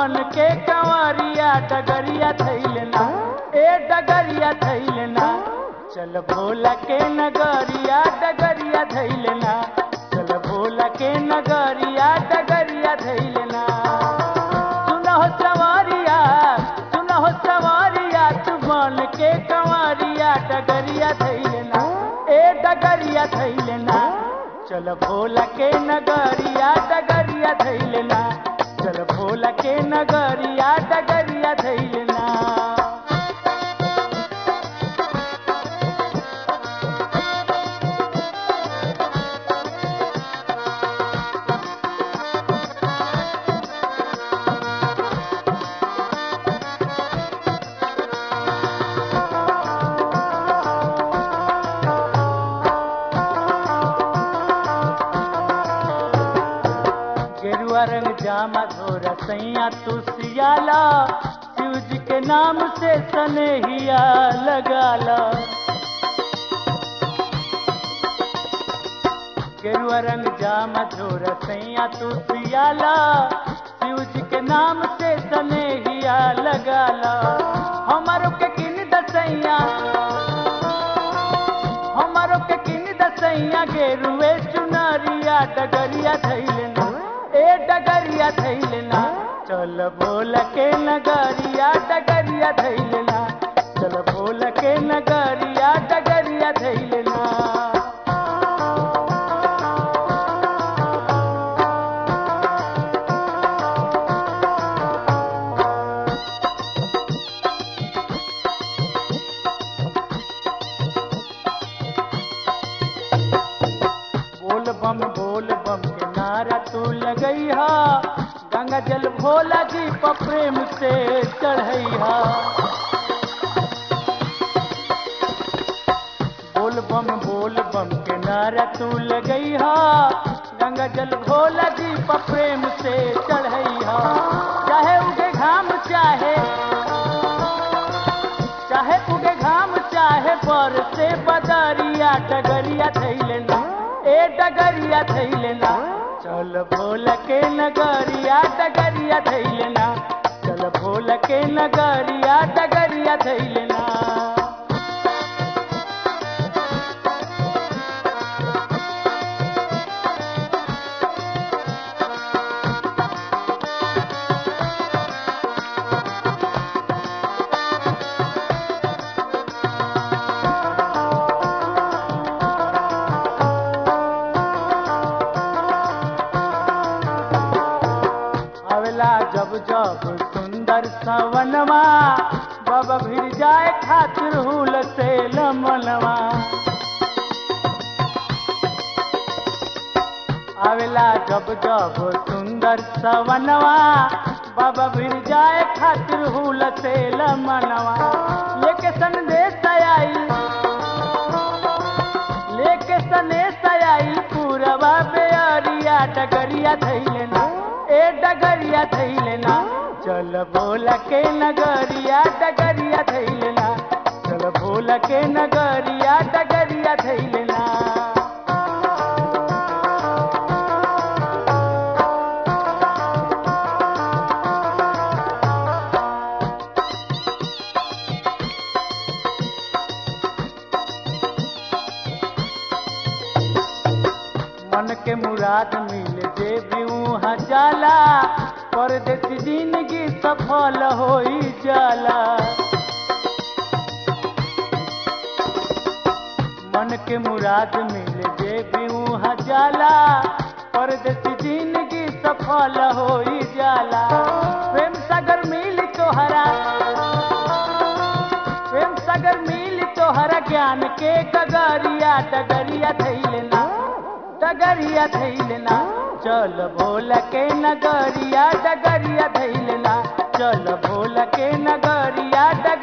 बन के कंवरिया डगरिया थैलना ए डगरिया थैलना चल भोला के नगरिया डगरिया थैलना चल भोला के नगरिया डगरिया थैलना सुनहो सवारिया सुनहो सवारिया तू बन के कंवरिया डगरिया थैलना ए डगरिया थैलना चल भोला के नगरिया डगरिया थैलना चल भोला के नगरिया डगरिया थैलना गेरुआ रंग जामा धोरा सैया तू सियाला शिव जी के नाम से सनेहिया लगाला गेरुआ रंग जामा धोरा सैया तू सियाला शिव जी के नाम से सनेहिया लगाला हमारो के किन दसैया हमारो के किन दसैया गेरुए चुनरिया डगरिया थैलना ए डगरिया थैलना चल बोल के नगरिया डगरिया थैलना चल बोल के नगरिया डगरिया थैलना बोल बम बोल बम के नारा तू लगैहा गंगा जल भोला जी पर प्रेम से चढ़ैहा बोल बम बोल बम के नारा तू लगैहा गंगा जल भोला जी पर प्रेम से चढ़ैहा चाहे उगे घाम चाहे चाहे उगे घाम चाहे पर से बदरिया डगरिया थैलना ए डगरिया थैलना चल भोल के नगरिया डगरिया थैलना चल भोल के नगरिया डगरिया थैलना आवेला जब जब सुंदर सवनवा बाबा भिर जाए खातिर हुल से लमनवा आवेला जब जब सुंदर सवनवा बाबा भिर जाए खातिर हुल से लमनवा लेके संदेश आई लेके सनेश आई पूरवा बेअरिया डगरिया थैलना ए डगरिया थैलना चल बोल के नगरिया डगरिया थैलना चल बोल के नगरिया डगरिया थैलना मन के मुराद मिल जे भी वहाँ जाला परदेसी जिंदगी सफल होई जाला मन के मुराद मिल जे भी वहाँ जाला परदेसी जिंदगी सफल होई जाला प्रेम सागर मिल तोहरा प्रेम सागर मिल तोहरा ज्ञान के गगरिया डगरिया थैलना डगरिया थैलना चल भोल के नगरिया डगरिया थैलना चल भोल के नगरिया डग